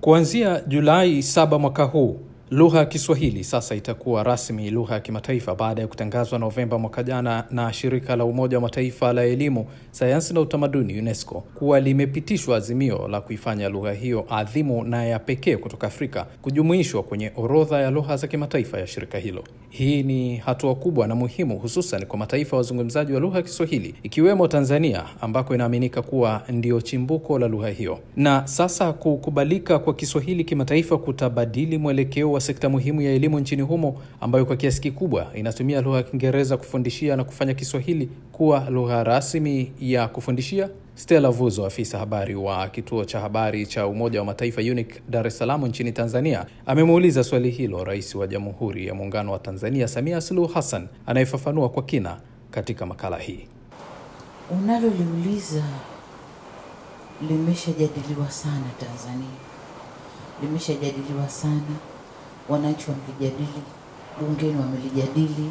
Kuanzia Julai saba mwaka huu lugha ya Kiswahili sasa itakuwa rasmi lugha ya kimataifa baada ya kutangazwa Novemba mwaka jana na shirika la Umoja wa Mataifa la elimu, sayansi na utamaduni UNESCO kuwa limepitishwa azimio la kuifanya lugha hiyo adhimu na ya pekee kutoka Afrika kujumuishwa kwenye orodha ya lugha za kimataifa ya shirika hilo. Hii ni hatua kubwa na muhimu, hususan kwa mataifa ya wazungumzaji wa lugha ya Kiswahili ikiwemo Tanzania ambako inaaminika kuwa ndio chimbuko la lugha hiyo. Na sasa kukubalika kwa Kiswahili kimataifa kutabadili mwelekeo wa sekta muhimu ya elimu nchini humo ambayo kwa kiasi kikubwa inatumia lugha ya Kiingereza kufundishia na kufanya Kiswahili kuwa lugha rasmi ya kufundishia. Stella Vuzo, afisa habari wa kituo cha habari cha Umoja wa Mataifa UNIC Dar es Salaam nchini Tanzania, amemuuliza swali hilo Rais wa Jamhuri ya Muungano wa Tanzania Samia Suluhu Hassan, anayefafanua kwa kina katika makala hii. Unaloliuliza limeshajadiliwa sana Tanzania, limeshajadiliwa sana, wananchi wamelijadili, bungeni wamelijadili,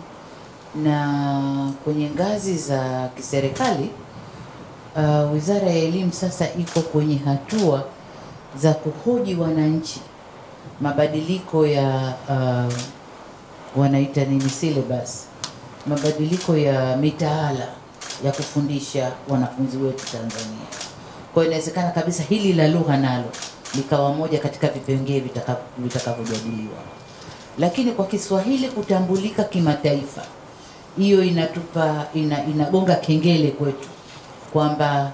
na kwenye ngazi za kiserikali uh, Wizara ya Elimu sasa iko kwenye hatua za kuhoji wananchi mabadiliko ya uh, wanaita nini syllabus, mabadiliko ya mitaala ya kufundisha wanafunzi wetu Tanzania. Kwa hiyo inawezekana kabisa hili la lugha nalo likawa moja katika vipengee vitaka- vitakavyojadiliwa, lakini kwa Kiswahili kutambulika kimataifa, hiyo inatupa ina, inagonga kengele kwetu kwamba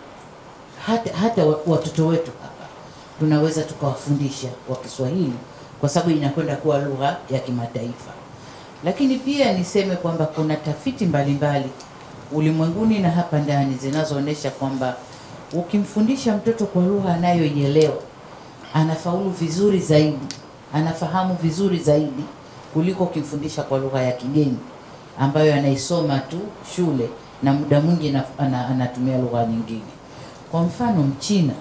hata, hata wa- watoto wetu hapa tunaweza tukawafundisha kwa Kiswahili kwa sababu inakwenda kuwa lugha ya kimataifa. Lakini pia niseme kwamba kuna tafiti mbalimbali ulimwenguni na hapa ndani zinazoonyesha kwamba ukimfundisha mtoto kwa lugha anayoielewa anafaulu vizuri zaidi, anafahamu vizuri zaidi kuliko ukimfundisha kwa lugha ya kigeni ambayo anaisoma tu shule na muda mwingi ana- ana- anatumia lugha nyingine. Kwa mfano Mchina,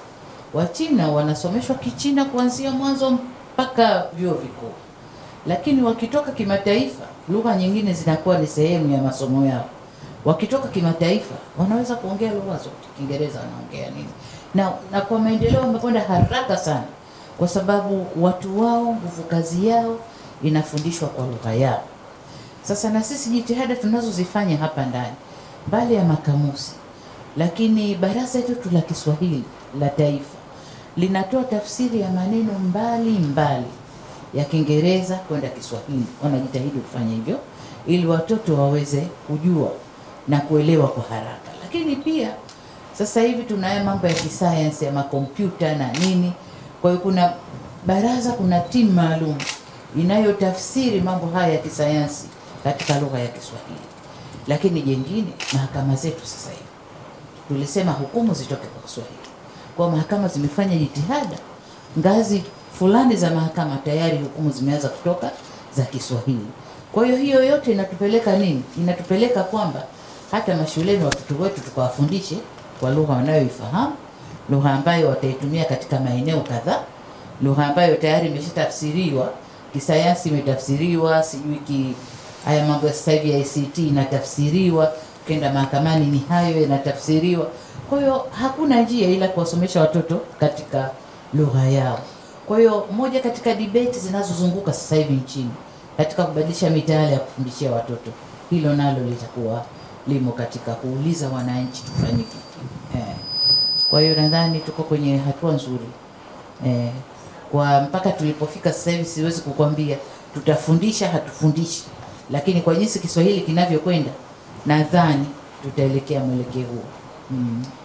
Wachina wanasomeshwa Kichina kuanzia mwanzo mpaka vyuo vikuu, lakini wakitoka kimataifa, lugha nyingine zinakuwa ni sehemu ya masomo yao. Wakitoka kimataifa, wanaweza kuongea lugha zote, Kiingereza wanaongea nini, na, na kwa maendeleo wamekwenda haraka sana, kwa sababu watu wao, nguvu kazi yao inafundishwa kwa lugha yao. Sasa na sisi jitihada tunazozifanya hapa ndani, mbali ya makamusi, lakini baraza letu la Kiswahili la Taifa linatoa tafsiri ya maneno mbali mbali ya Kiingereza kwenda Kiswahili. Wanajitahidi kufanya hivyo ili watoto waweze kujua na kuelewa kwa haraka, lakini pia sasa hivi tunayo mambo ya kisayansi ya makompyuta na nini. Kwa hiyo kuna baraza, kuna timu maalum inayotafsiri mambo haya ya kisayansi katika lugha ya Kiswahili. Lakini jengine, mahakama zetu sasa hivi tulisema hukumu zitoke kwa Kiswahili, kwa mahakama zimefanya jitihada, ngazi fulani za mahakama tayari hukumu zimeanza kutoka za Kiswahili. Kwa hiyo hiyo yote inatupeleka nini? Inatupeleka kwamba hata mashuleni watoto wetu tukawafundishe kwa lugha wanayoifahamu, lugha ambayo wataitumia katika maeneo kadhaa, lugha ambayo tayari imeshatafsiriwa kisayansi, imetafsiriwa sijui ki haya mambo ya sasa hivi ya ICT inatafsiriwa, ukienda mahakamani ni hayo yanatafsiriwa. Kwa hiyo hakuna njia ila kuwasomesha watoto katika lugha yao. Kwa hiyo moja katika debate zinazozunguka sasa hivi nchini katika kubadilisha mitaala ya kufundishia watoto, hilo nalo litakuwa limo katika kuuliza wananchi tufanye kipi. Eh. Kwa hiyo nadhani tuko kwenye hatua nzuri eh, kwa mpaka tulipofika sasa hivi siwezi kukwambia tutafundisha hatufundishi, lakini kwa jinsi Kiswahili kinavyokwenda nadhani tutaelekea mwelekeo huo mm.